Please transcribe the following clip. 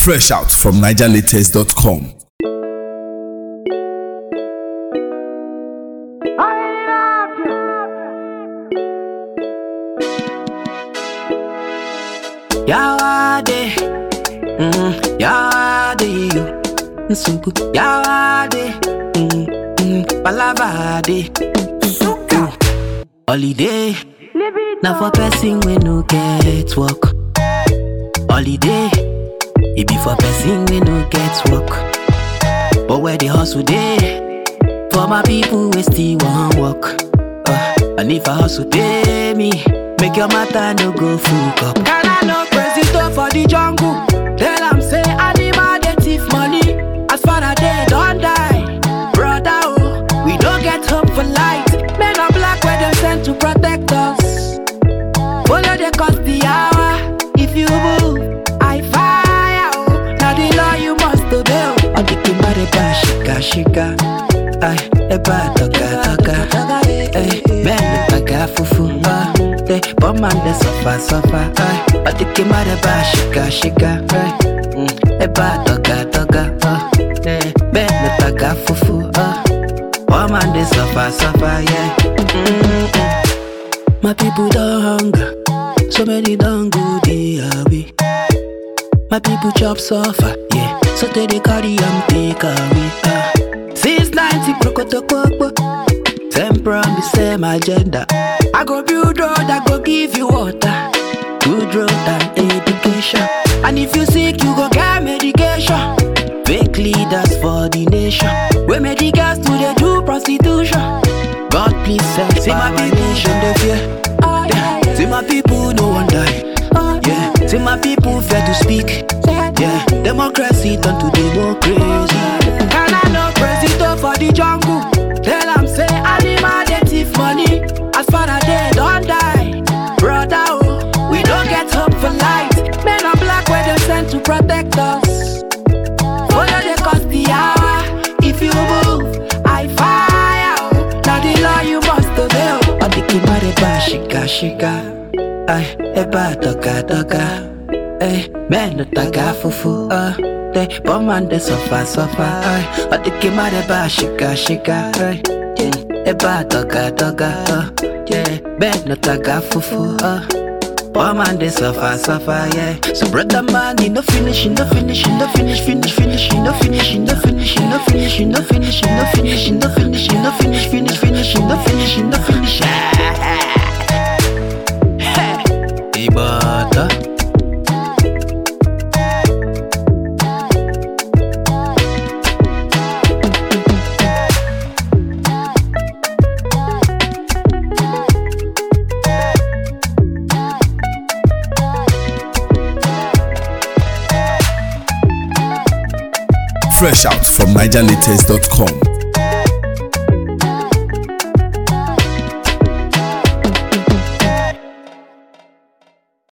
Fresh out from NigerLatest.com. Yawade, mm, Yawade, you, Nsuku, Yawade, mm, mm, Palavade, Nsuku, Holiday, now for person we no get work. Holiday, it be for person we no get work. But where the hustle day, for my people we still want work. Uh, and if I hustle pay me, make your matter no go full up. Can I no president for the jungle? Tell am say animal dey thief money. As far as they don't die, brother oh, we don't get hope for light. Men are black where them sent to protect us. Follow the cost the hour. If you move, I fire. Oh. Now the law you must obey. Oh. On the kimare ba shika shika. Ay, eba toka toka. Ay, men baga fufu. Ah, they bomb and they suffer suffer. Ay, on the kimare ba shika shika. Ay, mm, eba toka toka. Ah, eh, men baga fufu. Ah, bomb and they suffer suffer. Yeah. Mm-mm. My people don't hunger, so many don't go the away. My people chop suffer, yeah. So they they carry and take away. Ah. Since 90 Krokotokoko, same promise, same agenda. I go build road, I go give you water. Good road and education. And if you sick, you go get medication. Fake leaders for the nation. We medicals to the do prostitution. God please send See my people nation they fear. Yeah. See my people no one die. Yeah. See my people fear to speak. Yeah. Democracy turn to democracy. Can I no president for the jungle? Tell am say animal dey thief money. As far as they don't die, brother oh, we don't get hope for light. Men are black where they sent to protect us. Follow the cost the hour. If you move, I fire. oh. Now the law you must obey. oh. On the kimare ba shika shika. Ay, eba toka toka. Ay, men no taga fufu. Uh, they bomb and they suffer suffer. Ay, on the kimare ba shika shika. Ay, yeah, eba toka toka. Uh, yeah, men no taga fufu. Uh, Bomb and they suffer, suffer, yeah. So brother man, you no finish, you no finish, you no finish, finish, finish, you no finish, you no finish, you no finish, you no finish, you no finish, you no finish, you no finish, finish, finish, you no finish, you no finish. Ibata. Fresh out from NigerLatest.com.